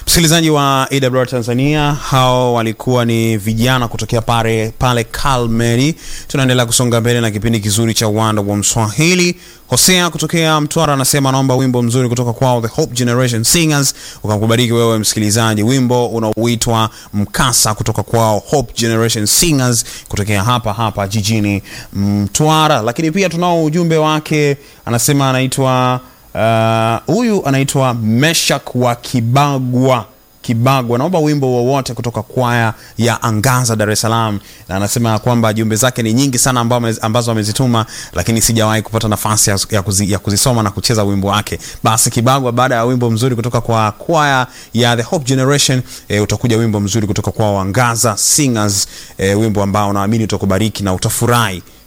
Msikilizaji wa AWR Tanzania, hao walikuwa ni vijana kutokea pale pale Kalmeri. Tunaendelea kusonga mbele na kipindi kizuri cha uwanda wa Mswahili. Hosea kutokea Mtwara anasema naomba wimbo mzuri kutoka kwao The Hope Generation Singers, ukakubariki wewe msikilizaji, wimbo unaoitwa Mkasa kutoka kwao Hope Generation Singers kutokea hapa hapa jijini Mtwara. Lakini pia tunao ujumbe wake, anasema anaitwa huyu uh, anaitwa Meshak wa Kibagwa Kibagwa, naomba wimbo wowote kutoka kwaya ya Angaza Dar es Salaam, na anasema kwamba jumbe zake ni nyingi sana ambazo amezituma, lakini sijawahi kupata nafasi ya, kuzi, ya kuzisoma na kucheza wimbo wake. Basi Kibagwa, baada ya wimbo mzuri kutoka kwa kwaya ya The Hope Generation e, utakuja wimbo mzuri kutoka kwa Angaza Singers e, wimbo ambao naamini utakubariki na utafurahi